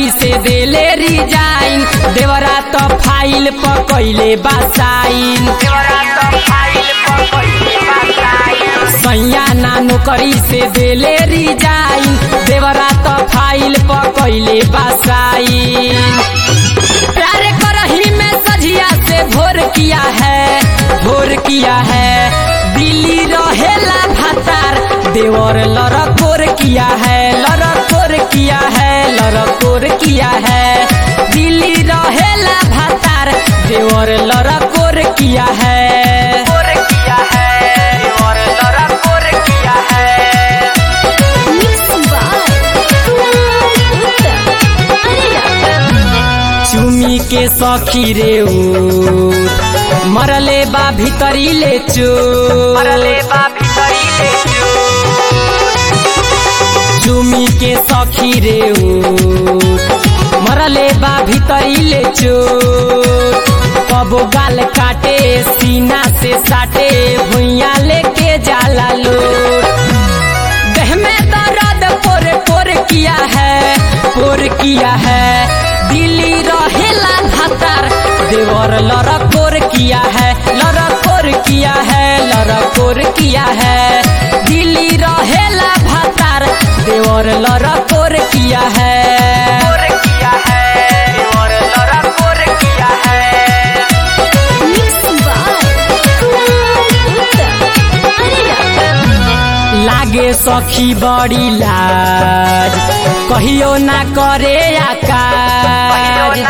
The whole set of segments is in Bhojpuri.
से देले रिजाइन देवरा तो फाइल पकैले बासाइन सैया ना नौकरी से देले रिजाइन देवरा तो फाइल पकैले बासाइन प्यार करही में सजिया से भोर किया है भोर किया है दिल्ली रहेला भातार देवर लड़कोर किया है लड़कोर किया है लड़कोर किया है दिल्ली रहेला भातार देवर लड़कोर किया है Mixed by Kunal Uttam. चुमी के सखी रे ऊ मरले बा भीतरी ले चो मरले बा भीतरी ले चुमी के सखी रे ऊ मरले बा भीतरी ले चो कबो गाल काटे सीना से साटे भुइया लेके जाला लोट देह में दर्द पोर पोर किया है पोर किया है दिल्ली रहेला भातार देवर लड़कोर किया है लड़कोर किया है लड़कोर किया है दिल्ली रहेला भातार देवर लड़कोर किया है Mixed by Kunal Uttam. लागे सखी बड़ी लाज कहियो ना करे आकाज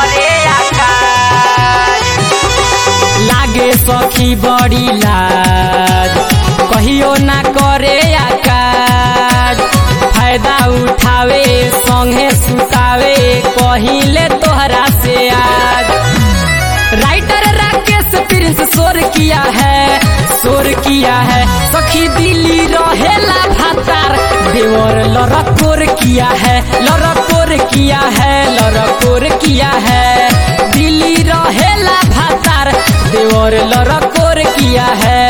लागे सखी बड़ी लाज कहियो ना करे आकाज फायदा उठावे संगे सुतावे कहिले तोहरा से आज राइटर राकेश प्रिंस शोर किया है शोर किया है सखी दिल्ली रहेला भातार देवर लड़कोर किया है लड़कोर किया है लड़कोर किया है दिल्ली रहेला भातार देवर लड़कोर किया है